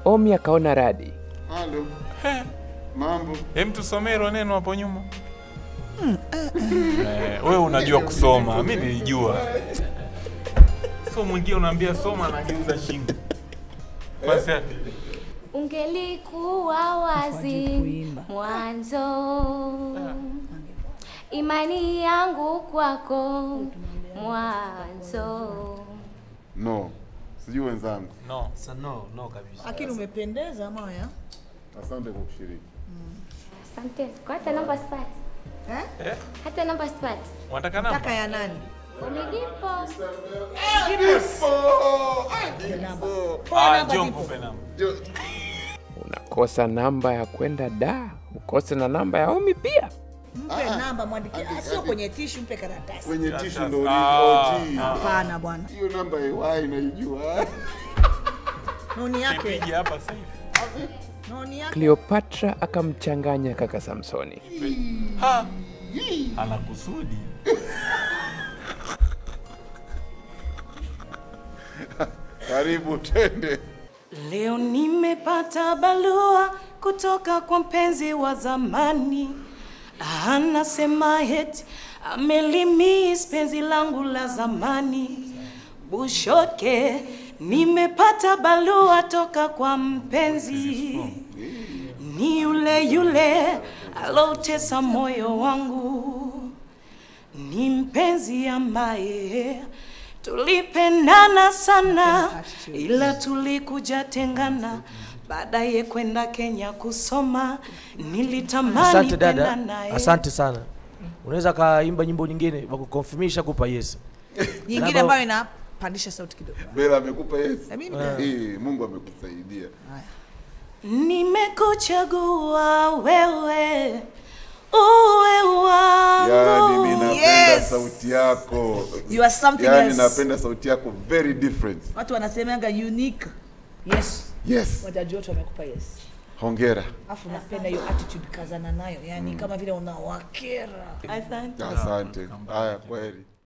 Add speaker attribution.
Speaker 1: Omi akaona radi.
Speaker 2: Halo. Mambo.
Speaker 3: Hem, tusomee hilo neno hapo nyuma. Eh, wewe unajua kusoma, mi nilijua. So mwingine unaambia soma, anageuza shingo. Basi
Speaker 4: Ungelikuwa wazi mwanzo, imani yangu kwako mwanzo.
Speaker 2: No. Sijui wenzangu.
Speaker 3: no.
Speaker 5: Sa no, no kabisa.
Speaker 6: Lakini umependeza moya.
Speaker 2: Asante kwa kushiriki.
Speaker 4: Asante. Kwa hata namba sipati,
Speaker 6: Eh?
Speaker 4: hata namba sipati.
Speaker 3: Unataka
Speaker 6: Taka
Speaker 3: namba?
Speaker 6: ya nani?
Speaker 4: Ulijipo
Speaker 3: Ah, njoo nikupe namba.
Speaker 1: Unakosa namba ya kwenda da, ukose na namba ya Omi pia.
Speaker 6: Mpe namba mwandikie. Ah, Sio kwenye tishu, mpe karatasi.
Speaker 2: Kwenye tishu ndo
Speaker 3: Ah,
Speaker 2: OG.
Speaker 6: Hapana bwana.
Speaker 2: Hiyo namba iwai naijua.
Speaker 6: Noni yake.
Speaker 3: Sipigi hapa sasa hivi.
Speaker 6: Noni yake.
Speaker 1: Cleopatra akamchanganya kaka Samsoni.
Speaker 3: Ha! Ana kusudi.
Speaker 2: Karibu twende.
Speaker 7: Leo nimepata barua kutoka kwa mpenzi wa zamani, anasema eti amelimiss penzi langu la zamani. Bushoke, nimepata barua toka kwa mpenzi, ni yule yule alotesa moyo wangu, ni mpenzi ambaye tulipendana sana, ila tulikuja tengana baadaye kwenda Kenya kusoma. Nilitamani
Speaker 5: Asante
Speaker 7: penda
Speaker 5: dada,
Speaker 7: naye.
Speaker 5: asante sana. Unaweza kaimba nyimbo nyingine wakukonfirmisha kupa yes.
Speaker 6: Nyingine
Speaker 5: Namba-
Speaker 6: ambayo inapandisha sauti kidogo.
Speaker 2: Bela amekupa yes.
Speaker 6: Na mimi
Speaker 2: Eh, Mungu amekusaidia.
Speaker 7: Nimekuchagua wewe uwe wangu.
Speaker 2: Yaani mimi napenda
Speaker 6: Yes.
Speaker 2: sauti yako.
Speaker 6: You are something
Speaker 2: Yaani
Speaker 6: else.
Speaker 2: napenda sauti yako very different.
Speaker 6: Watu wanasemanga unique. Yes.
Speaker 2: Yes.
Speaker 6: Wajaji wote wamekupa yes.
Speaker 2: Hongera.
Speaker 6: Afu napenda hiyo attitude kazana nayo. Yaani kama vile unawakera.
Speaker 7: Asante.
Speaker 2: Asante. Haya kweli.